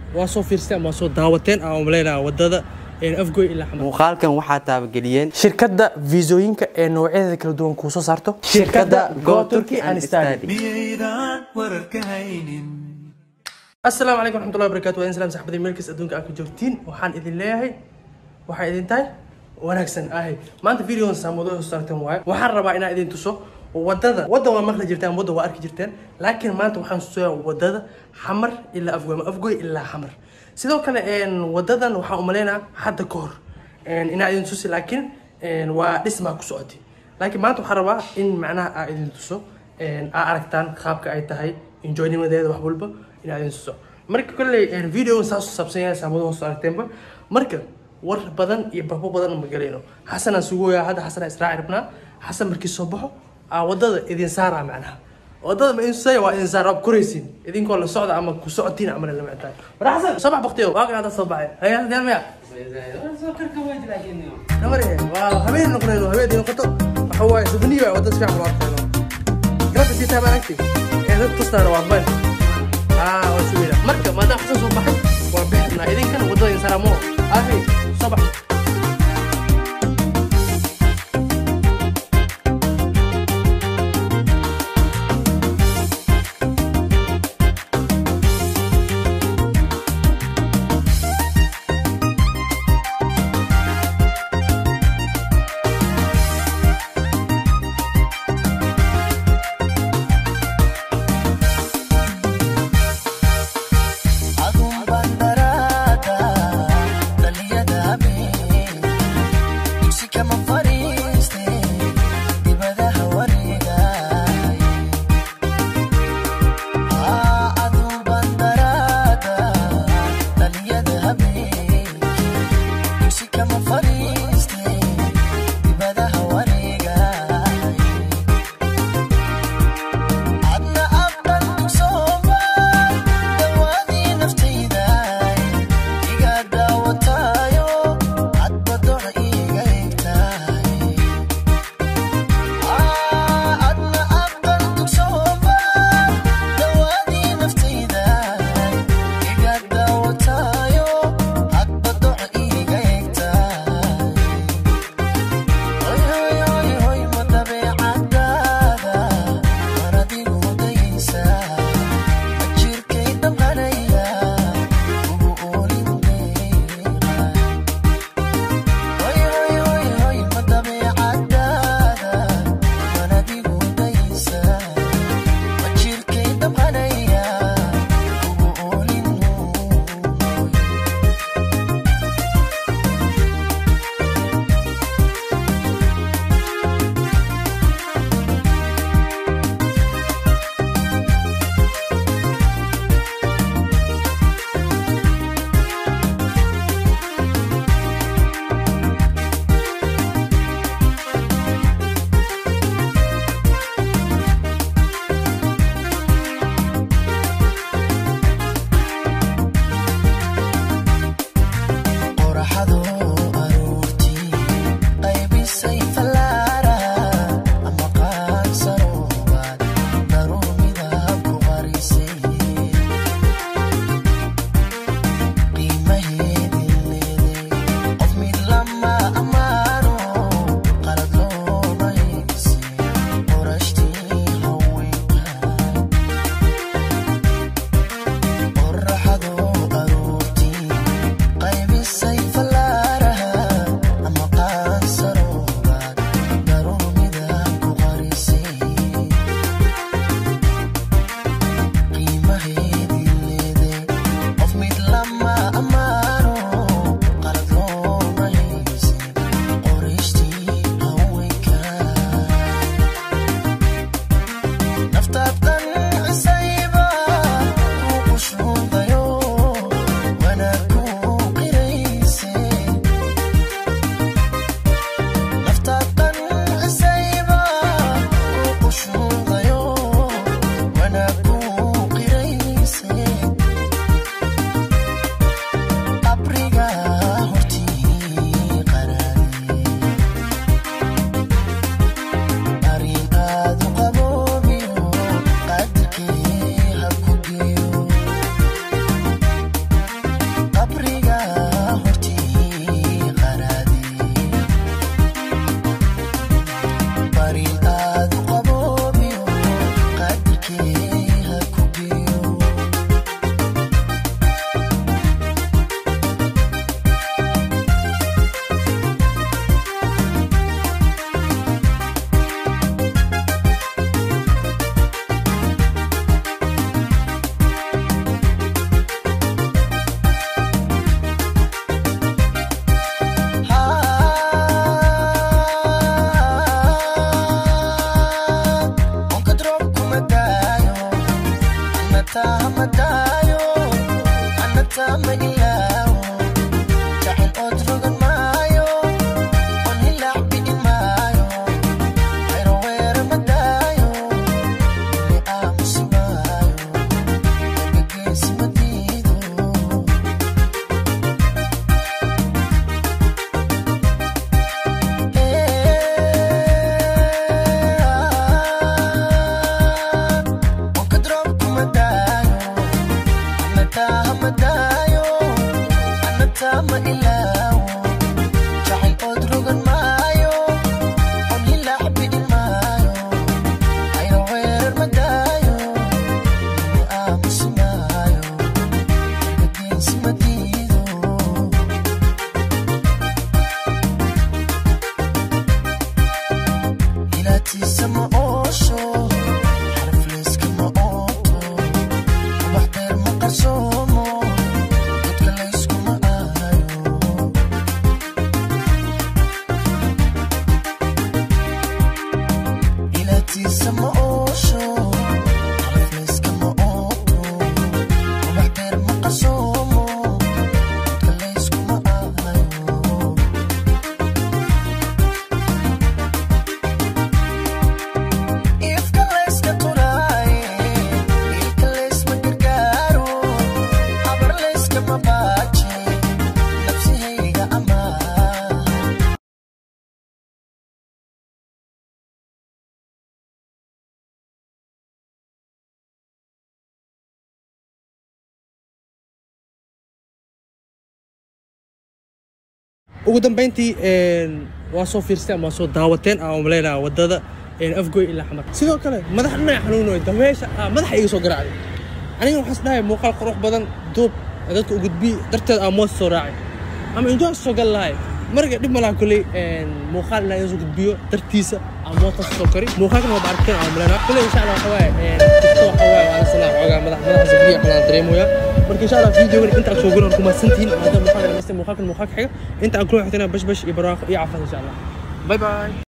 waa soo fiirsteen ama waa soo daawateen aan umaleynaa wadada afgoy ilaa xamar muuqaalkan waxaa taabageliyeen shirkadda fiisooyinka ee noocyadeeda kala duwan kuu soo saarto shirkadda Go Turkey and Study. miyaydaan wararka haynin asalaamu calaykum waraxmatullahi wabarakaatu waa salaam saxbadii meelkiis adduunka aad ka joogtiin waxaan idin leeyahay waxay idin tahay wanaagsan ahay maanta videodan saamudo soo saarteen waaye waxaan rabaa inaan idin tuso wadada wadda waa maqli jirteen wadda waa arki jirteen laakiin maanta waxaan tusayaa wadada xamar ilaa afgoy ama afgoy ilaa xamar sidoo kale een, wadadan waxaan umaleynaa hadda ka hor een, inaan idin tusi laakiin een, waa dhismaa ku socotay laakiin maanta waxaan rabaa in macnaha aa idin tuso een, aa aragtaan qaabka ay tahay enjoynimadeeda wax walba inaa idin tuso marka kolley video saas u saabsan yahay saamado hoos aragteenba marka war badan iyo babo badan ma galayno xasanaan sugooyaa hadda xasanaa israaci rabnaa xasan markii soo baxo aa wadada idin saaraa macnaha wadada ma idin tusaya waa idin saara waa koraysiin idinkoo la socda ama ku socotiin amana la mactaan war xasan soo bax baktiyo waa kan soo baxay haya deel maya namar waa habeen noqonayno habeen noqoto waxa waaye sufniya waa wadada si fiican loo arkayno gabadha sii tahay baan agtay ee dad tustaana waa meel aa waa suweyna marka maadaama xasan soo baxay waa bixinaa idinkana wadada idin saaraa moo ahi soo bax adun bandarada ugu dambeyntii waa soo fiirsteen ama waa soo daawateen aan umaleynaa wadada afgoy ilaa xamar sidoo kale madax dhinac xanuunoy dameesha ah madaxa iga soo garaacday aniga waxaas dhahay muuqaal qurux badan duub dadka u gudbi darteed aan moos soo raacay ama injoon soo gal lahay marga dhib malaha koley muuqaal inaan iga soo gudbiyo dartiisa aan moota soo kari muuqaalkan waa baarkeen aan umaleynaa koley insha allah waxa waaye kasta waxa waaye waa la sanaa xoogaa madax madaxa sabriya qalaan dareemoyaa marka insha allah videogan inta aad soo gulan ku mahadsantihiin maadaama muuqaalkan dhamaystay muuqaalkan muuqaalka xiga inta aan kula xigtana bash bash iyo barwaaqo iyo caafimaad insha allah bye bye